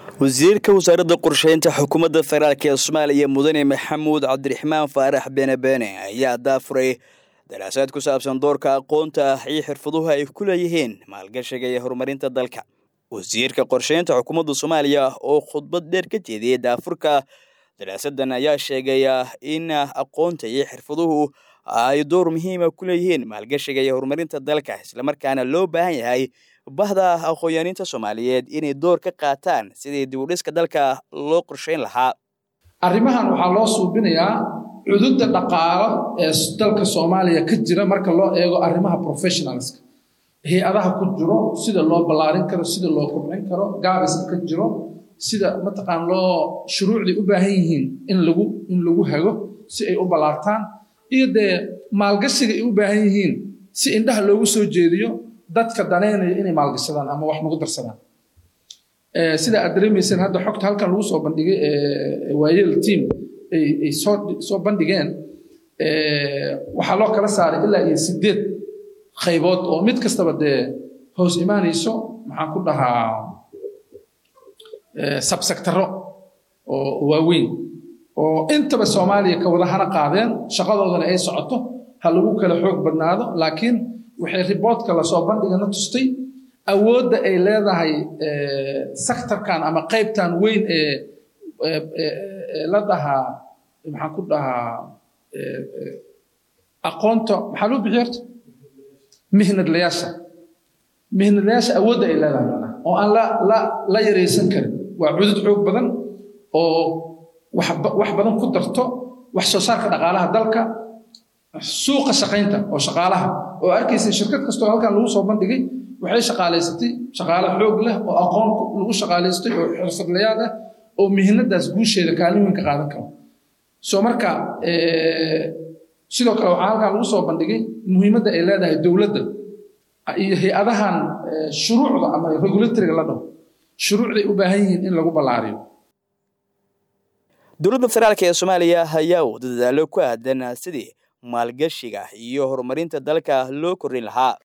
wasiirka wasaaradda qorsheynta xukuumadda federaalk ee soomaaliya mudane maxamuud cabdiraxmaan faarax beene beene ayaa daafuray daraasaad ku saabsan doorka aqoonta ah iyo xirfaduhu ay ku leeyihiin maalgashiga iyo horumarinta dalka wasiirka qorsheynta xukuumadda soomaaliya oo khudbad dheer ka jeediyey daafurka daraasadan ayaa sheegaya in aqoonta iyo xirfaduhu ay door muhiima ku leeyihiin maalgashiga iyo horumarinta dalka islamarkaana loo baahan yahay bahda aqoonyaaniinta soomaaliyeed inay door ka qaataan sidii dibudhiska dalka loo qorsheyn lahaa arrimahan waxaa loo suubinayaa cududda dhaqaalo ee dalka soomaaliya ka jira marka loo eego arrimaha professionalska hay-adaha ku jiro sida loo ballaarin karo sida loo kobcin karo gaabiska ka jiro sida mataqaan loo shuruucday u baahan yihiin in lagu in lagu hago si ay u ballaartaan iyo dee maalgashiga ay u baahan yihiin si indhaha loogu soo jeediyo dadka danaynaya inay maalgashadaan ama wax nagu darsadaan sida aad dareemayseen hadda xogta halkan lagu soo bandhigay waayel team ay soo soo bandhigeen waxaa loo kala saaray ilaa iyo sideed qaybood oo mid kastaba dee hoos imaanayso maxaan ku dhahaa sabsectaro oo waaweyn oo intaba soomaaliya ka wada hana qaadeen shaqadoodana ay socoto ha lagu kala xoog badnaado laakiin waxay riboodka lasoo bandhigana tustay awoodda ay leedahay sectorkan ama qaybtan weyn ee la dhahaa maxaan ku dhahaa aqoonta maxaa loo bixiy horta mihnadlayaasha mihnadlayaasha awoodda ay leedahay macnaha oo aan la la la yaraysan karin waa cudud xoog badan oo wax wax badan ku darto wax soo saarka dhaqaalaha dalka suuqa shaqaynta oo shaqaalaha oo arkaysa shirkad kastoo halkan lagu soo bandhigay waxay shaqaalaysatay shaqaale xoog leh oo aqoon lagu shaqaalaystay oo xirfadlayaal ah oo mihnadaas guusheeda kaalin weyn ka qaadan karo soo marka sidoo kale waxaa halkan lagu soo bandhigay muhiimadda ay leedahay dowladda iyo hay-adahan shuruucda ama regulatoriga la dhaho shuruucday u baahan yihiin in lagu ballaariyo dowladda federaalk ee soomaaliya ayaa u dadaalo ku aadan sidii maalgashiga iyo horumarinta dalka loo kordhin lahaa